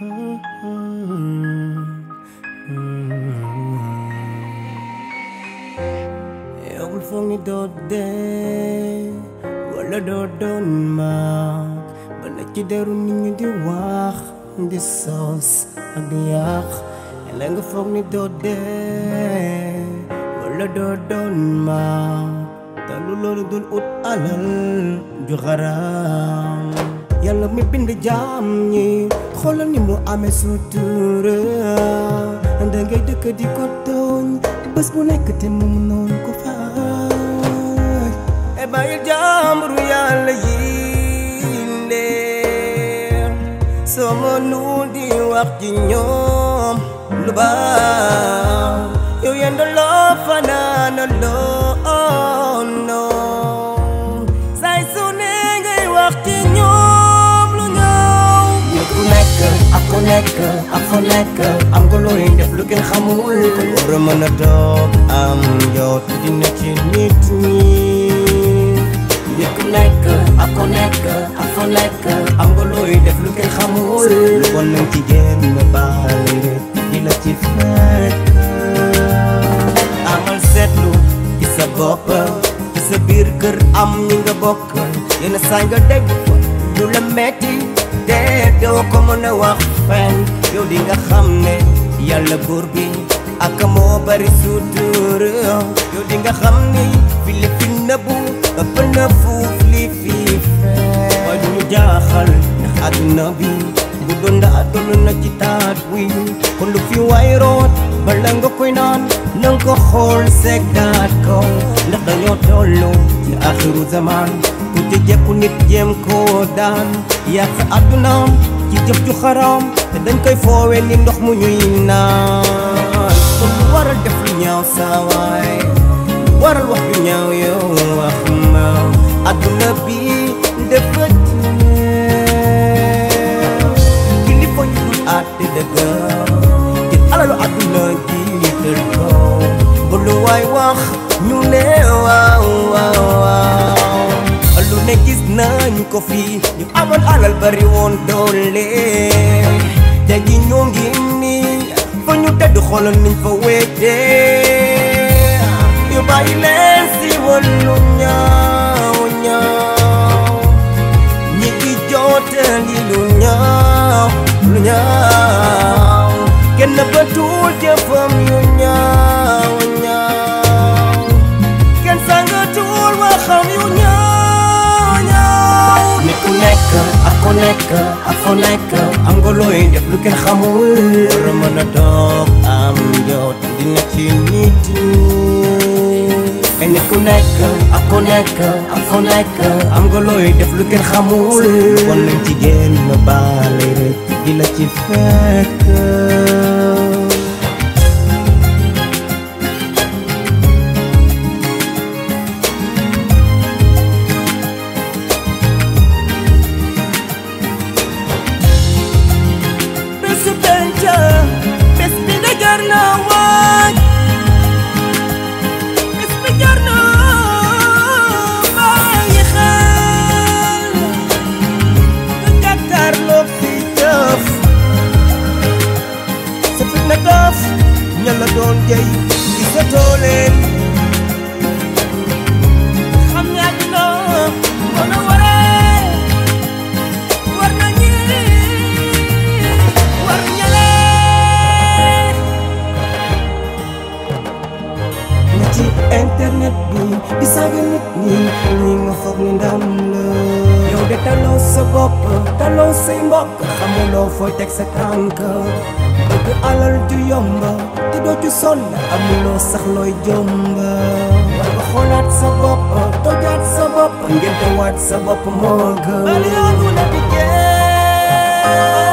yow bul foog ni doo dee wala doo doon mag ba na ci deru nit ñi di wax di sos ak di yàq la nga foog ni doo dee wala doo doon mag te lu loolu dul ut alal ju xaram yàlla mi bind jaam ñi xoolal ni mu amee sutura da ngay dëkk di ko tooñ bés bu nekk te mu noonu ko fay e bàyyil jàmburu yàlla yi leen soo mënul di wax ci ñoom lu baax yow yendo loo fanaana loo noon say su ne ngay wax ci ñoom lu ñaaw nit ku nekk ak ku nekk ak fu nekk am nga looy def lu kenn xamul war a mën a toog am jot dina ci nit ñi nit ku nekk ak ku nekk ak fu nekk am nga looy def lu kenn xamul lu bon nañ ci génn baale di la ci fekk amal seetlu ci sa bopp ci sa biir kër am ñi nga bokkal yenn saa nga dégg fa lu la metti te doo ko mën a wax fen yow di nga xam ne yàlla buur bi ak moo bari sutura yow di nga xam ni fi li fi nëbbu ëpp na fuuf li fi fee waaye du ñu jaaxal ndax àdduna bi bu doon daa toll na ci taat wi kon lu fi waay root bala nga koy naan na nga ko xool seggaat ko ndax dañoo tollu ci axiru zaman ku ci jekku nit jéem koo daan yàq àddunaam ci jëf ju xaram te dañ koy foowe ni ndox mu ñuy naan kon lu waral def lu ñaaw saawaay waral wax ju ñaaw yow wax ma àdduna bi dafa kilifa yu dul àtte dëgg jël alalu àdduna ji tël ko ba lu waay wax ñu ne waaw waaw waaw lu ne gis nañ ko fii ñu amoon alal bari woon doole te ji ñoo ngi nii fa ñu tëdd xoolal niñ fa wéetee ñu bàyyi leen si wàllu ñaaw ñaaw ñi di jootali lu ñaaw lu ñaaw kenn bëtul jëfam yu ñaaw ñaaw kenn sangatul waxam yu ñaaw ñaaw nit ku nekk ak ku nekk ak fu nekk am nga looy def lu kenn xamul war a mën a toog am jot dina ci nit ñi nit ku nekk ak ku nekk ak fu nekk am nga looy def lu kenn xamul kon nañ ci génn baale rek di la ci fekk bésu penc bés bi da jar na waaj bés bi jar na bàyyi xel nga jàkkaarloo fi jëf sa fit na dof ña la doon jëy gisatoo leen xam ne àddina mën a waree war na ñi war ñalee na ci internet bi di saaga nit ñi ñi nga foog ni ndam la yow de taloo sa bopp taloo say mbokk xamuloo fooy teg sa tànk bëgg alal ju yomb te doo ci sonn amuloo sax looy jomb war nga xoolaat sa bopp tojaat sa bopp ngeen waat sa bopp moo gën